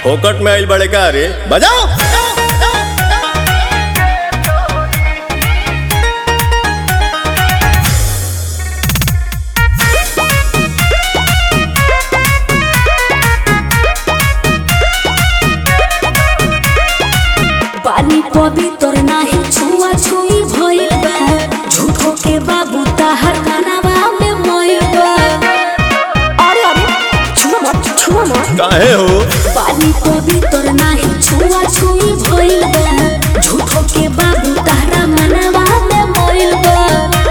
फोकट में आइल बड़े का रे बजाओ पानी पवित्र नाही छुआ छुई भइल बा झूठो के बाबू ताहर कानावा में मइल बा अरे अरे छुआ मत छुआ मत काहे हो पानी पवित्र नाही छुआ छुई भइल बा झूठो के बाबू ताहरा मनावा में मइल बा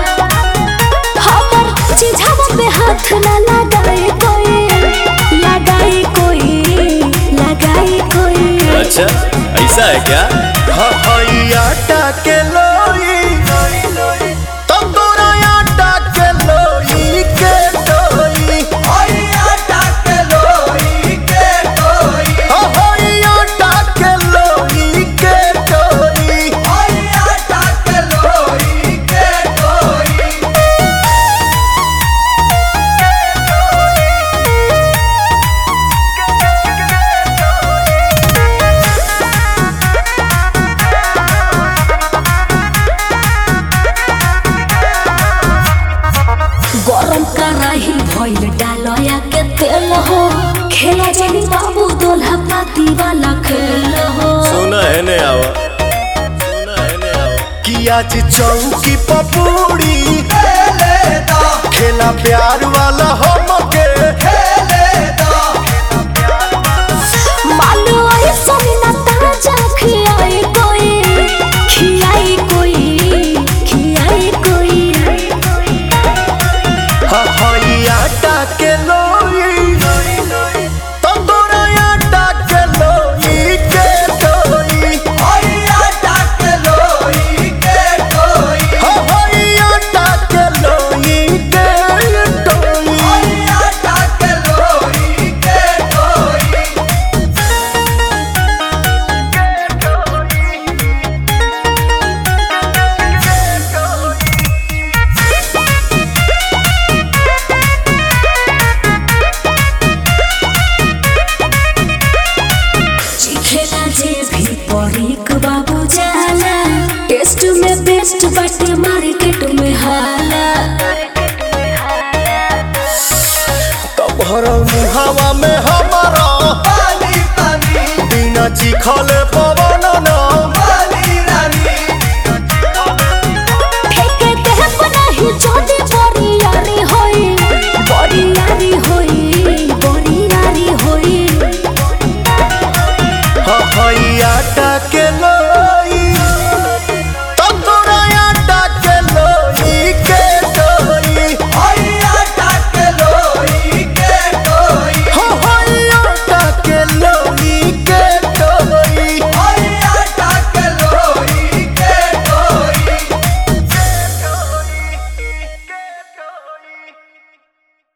हमर चिझावा पे हाथ ना लगाए कोई लगाए कोई लगाए कोई अच्छा ऐसा है क्या आटा के लोई तंदूरा आटा के लोई के लोई आटा के लोई के लोई गरम कराही भइल डालया के तेल हो खेला जानी बाबू दोल्हा पाती वाला खेल हो सुना है ने आवा सुना है ने आवा कि आज चौकी पपूड़ी खेला प्यार वाला हमके मानो आई सोनी ना ताजा खियाई कोई खियाई कोई खियाई कोई हई आटा के लोई तंदूरा आटा के लोई के लोई हई आटा के लोई के लोई खेला जे भी परीक बाबू जाला टेस्ट में बेस्ट बाटे मार्केट में हाला तोहर मुहावा में हमारा बिना चिखले पवन न